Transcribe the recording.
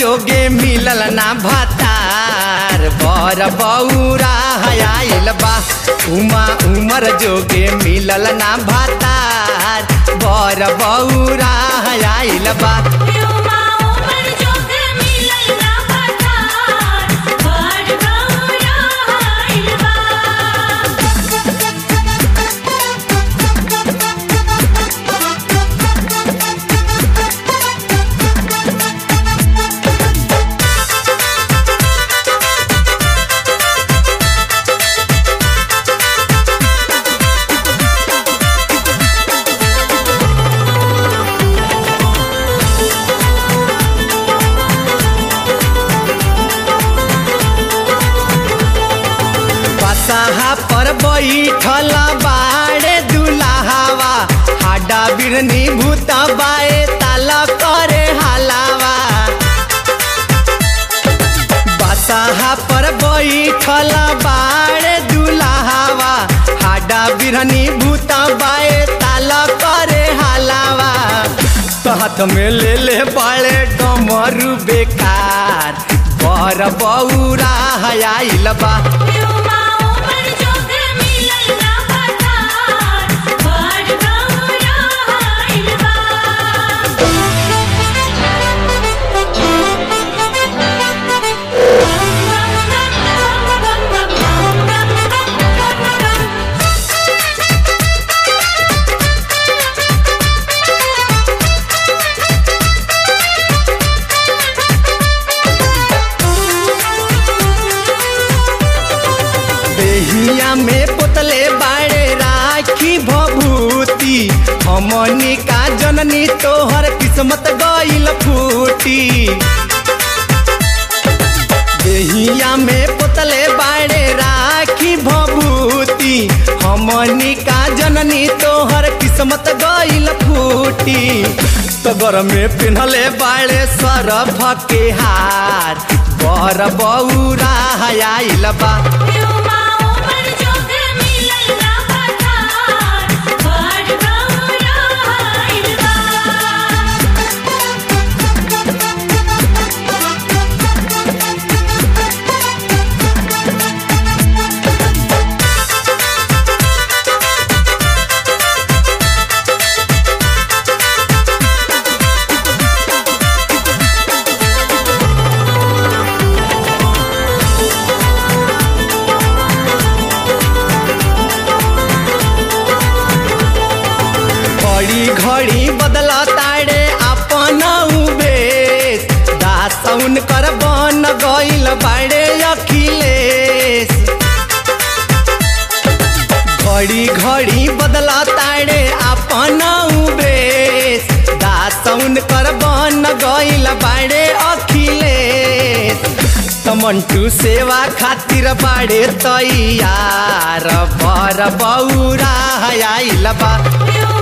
जोगे मिलल ना भातार बर बौरा आइल बा उमा उमर जोगे मिलल ना भातार बर बौरा आइल बा उमा उमर जोग मिलल ना पठार बड़ गौरा आइल बा बसाहा पर बैठल बाड़े दुलाहावा हाडा बिरनी भूत बाए ताल करे हलावा बसाहा पर बैठल बाड़े दुलाहावा हाडा बिरनी भूत बाए ताल करे हलावा तो हाथ में ले ले बाड़े डमरू बेकार बर बौरा आइल बा उमा उमर जोग मिलल ना पठार बड़ गौरा आइल बा देहिया में पोतले बाड़े राखी भभूति हमनी का जननी तोहर किस्मत गइल फूटी देहिया में पोतले बाड़े राखी भभूति हमनी का जननी तोहर किस्मत गइल फूटी तगर में पिन्हले बाड़े सरफ के हार बर बौरा आइल बा उमा उमर जोग मिलल ना पठार बड़ गौरा आइल बा घड़ी घड़ी बदल ताड़े अपन उबेश दासौन कर बन गइल बाड़े अखिलेश घड़ी घड़ी बदल ताड़े अपन उबेश दासौन कर बन गइल बाड़े अखिलेश तमंटू सेवा खातिर बाड़े तैयार बर बौरा आइल बा उमा